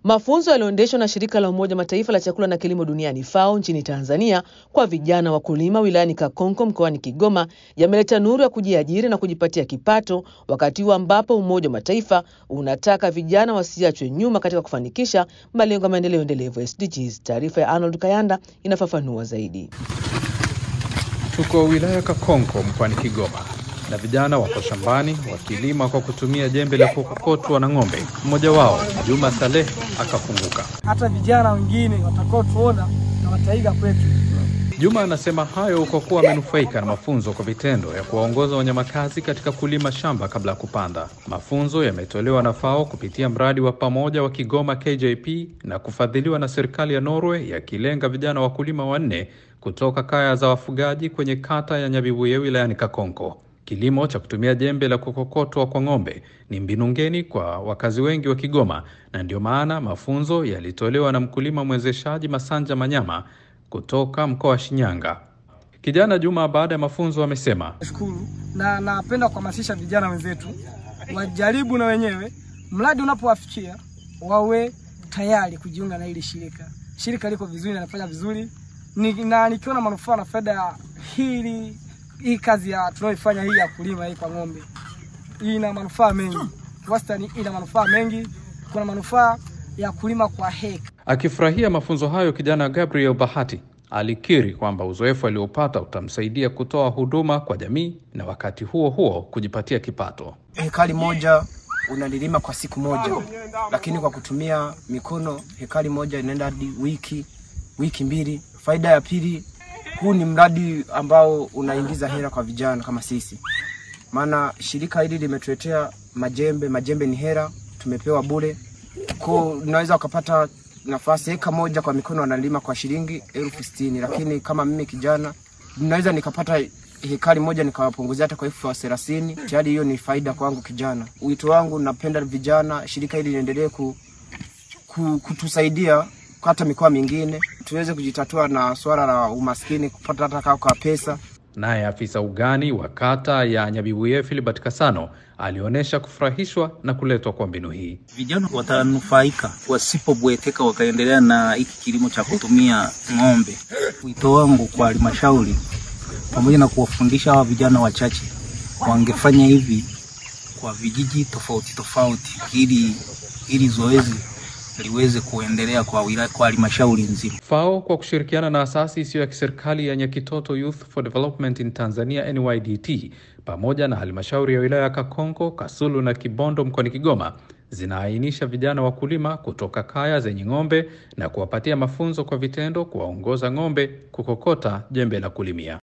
Mafunzo yaliyoendeshwa na shirika la Umoja Mataifa la chakula na kilimo duniani FAO nchini Tanzania kwa vijana wakulima wilayani Kakonko mkoani Kigoma yameleta nuru ya kujiajiri na kujipatia kipato, wakati huu ambapo Umoja wa Mataifa unataka vijana wasiachwe nyuma katika kufanikisha malengo ya maendeleo endelevu SDGs. Taarifa ya Arnold Kayanda inafafanua zaidi. Tuko wilaya Kakonko mkoani Kigoma na vijana wako shambani wakilima kwa kutumia jembe la kukokotwa na ng'ombe. Mmoja wao Juma Saleh akafunguka. hata vijana wengine watakaotuona na wataiga kwetu. Juma anasema hayo kwa kuwa amenufaika na mafunzo kwa vitendo ya kuwaongoza wanyamakazi katika kulima shamba kabla ya kupanda. Mafunzo yametolewa na FAO kupitia mradi wa pamoja wa Kigoma KJP na kufadhiliwa na serikali ya Norway, yakilenga vijana wakulima wanne kutoka kaya za wafugaji kwenye kata ya Nyabibuye wilayani Kakonko. Kilimo cha kutumia jembe la kukokotwa kwa ng'ombe ni mbinu ngeni kwa wakazi wengi wa Kigoma, na ndio maana mafunzo yalitolewa na mkulima mwezeshaji Masanja Manyama kutoka mkoa wa Shinyanga. Kijana Juma baada ya mafunzo amesema Nashukuru na napenda kuhamasisha vijana wenzetu wajaribu na wenyewe, mradi unapowafikia wawe tayari kujiunga na hili shirika. Shirika liko vizuri na linafanya vizuri ni, na nikiona manufaa na faida ya hili hii kazi ya tunayoifanya hii ya kulima hii kwa ng'ombe, ina manufaa mengi, wastani ina manufaa mengi. Kuna manufaa ya kulima kwa heka Akifurahia mafunzo hayo, kijana Gabriel Bahati alikiri kwamba uzoefu aliopata utamsaidia kutoa huduma kwa jamii na wakati huo huo kujipatia kipato. hekari moja unalilima kwa siku moja, lakini kwa kutumia mikono hekari moja inaenda hadi wiki wiki mbili. Faida ya pili, huu ni mradi ambao unaingiza hela kwa vijana kama sisi, maana shirika hili limetuletea majembe. Majembe ni hela, tumepewa bure, kwa unaweza ukapata nafasi eka moja kwa mikono wanalima kwa shilingi elfu sitini lakini kama mimi kijana naweza nikapata hekari moja nikawapunguzia hata kwa elfu thelathini tayari hiyo ni faida kwangu kijana. Wito wangu napenda vijana, shirika hili liendelee ku, ku, kutusaidia hata mikoa mingine tuweze kujitatua na swala la umaskini, kupata hata kaa kwa pesa. Naye afisa ugani wa kata ya Nyabibuye Philibert Kasano alionyesha kufurahishwa na kuletwa kwa mbinu hii. Vijana watanufaika wasipobweteka, wakaendelea na hiki kilimo cha kutumia ng'ombe. Wito wangu kwa halmashauri pamoja na kuwafundisha hawa vijana wachache, wangefanya hivi kwa vijiji tofauti tofauti, ili ili zoezi liweze kuendelea kwa wilaya, kwa halmashauri nzima. FAO kwa kushirikiana na asasi isiyo ya kiserikali ya Nyakitoto Youth for Development in Tanzania NYDT pamoja na halmashauri ya wilaya ya Kakonko, Kasulu na Kibondo mkoani Kigoma zinaainisha vijana wakulima kutoka kaya zenye ng'ombe na kuwapatia mafunzo kwa vitendo, kuwaongoza ng'ombe kukokota jembe la kulimia.